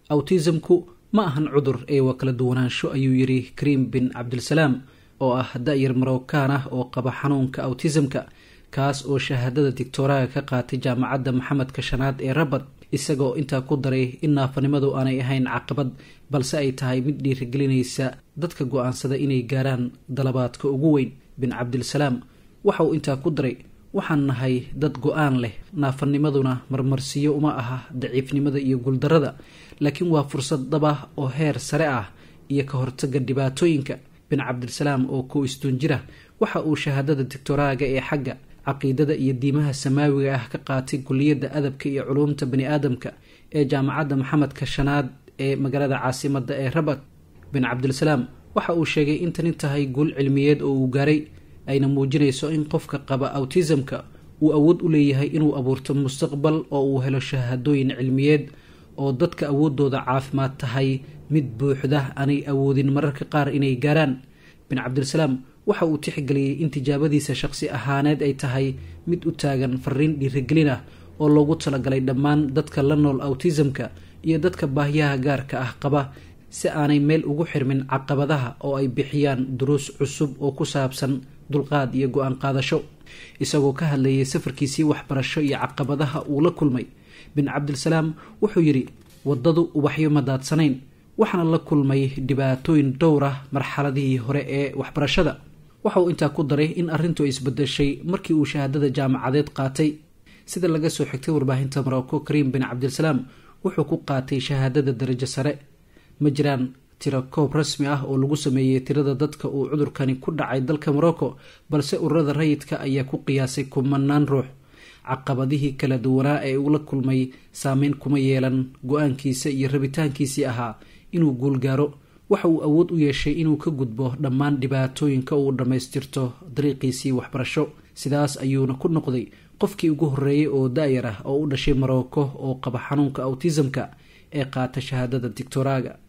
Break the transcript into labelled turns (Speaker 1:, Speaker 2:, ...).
Speaker 1: awtisamku ma ahan cudur ee waa kala duwanaansho ayuu yidhi kariim bin cabdilsalaam oo ah da-yar marookaan ah oo qaba xanuunka awtisamka kaas oo shahaadada digtooraga ka qaatay jaamacadda maxamedka shanaad ee rabad isagoo intaa ku daray in naafanimadu aanay ahayn caqabad balse ay tahay mid dhiirigelinaysa dadka go-aansada inay gaaraan dalabaadka ugu weyn bin cabdilsalaam waxa uu intaa ku daray waxaan nahay dad go-aan leh naafanimaduna marmarsiyo uma aha daciifnimada iyo guuldarada laakiin waa fursad dab ah oo heer sare ah iyo ka hortaga dhibaatooyinka bin cabdilsalaam oo kow istuun jira waxa uu shahaadada digtoraaga ee xagga caqiidada iyo diimaha samaawiga ah ka qaatay kuliyadda adabka iyo culuumta bani aadamka ee jaamacadda maxamedka shanaad ee magaalada caasimada ee rabat bin cabdilsalaam waxa uu sheegay in tani tahay guul cilmiyeed oo uu gaaray ayna muujinayso in qofka qaba awtisamka uu awood u leeyahay inuu abuurto mustaqbal oo uu helo shahaadooyin cilmiyeed oo dadka awoodooda caafimaad tahay mid buuxda aanay awoodin mararka qaar inay gaaraan bin cabdilsalaam waxa uu tixgeliyey in tijaabadiisa shaqsi ahaaneed ay tahay mid u taagan fariin dhiirigelin ah oo loogu talagalay dhammaan dadka la nool awtisamka iyo dadka baahyaha gaarka ah qaba si aanay meel ugu xirmin caqabadaha oo ay bixiyaan duruus cusub oo ku saabsan dulqaad iyo go-aan qaadasho isagoo ka hadlayay safarkiisii waxbarasho iyo caqabadaha uu la kulmay bin cabdilsalaam wuxuu yidhi waddadu ubaxyo ma daadsanayn waxaana la kulmay dhibaatooyin dhowr ah marxaladihii hore ee waxbarashada waxa uu intaa ku daray in arrintu ay isbedeshay markii uu shahaadada jaamacadeed qaatay sida laga soo xigtay warbaahinta morocco kariim bin cabdilsalaam wuxuu ku qaatay shahaadada darajo sare ma jiraan tiro koob rasmi ah oo lagu sameeyey tirada dadka uu cudurkani ku dhacay dalka morocco balse ururada rayidka ayaa ku qiyaasay kumanaan ruux caqabadihii kala duwanaa ee uu la kulmay saameyn kuma yeelan go-aankiisa iyo rabitaankiisii ahaa inuu guulgaaro waxa uu awood u yeeshay inuu ka gudbo dhammaan dhibaatooyinka uu dhammaystirto dariiqiisii waxbarasho sidaas ayuuna ku noqday qofkii ugu horreeyay oo da-yar ah oo u dhashay morocco oo qaba xanuunka awtisamka ee qaata shahaadada digtoraaga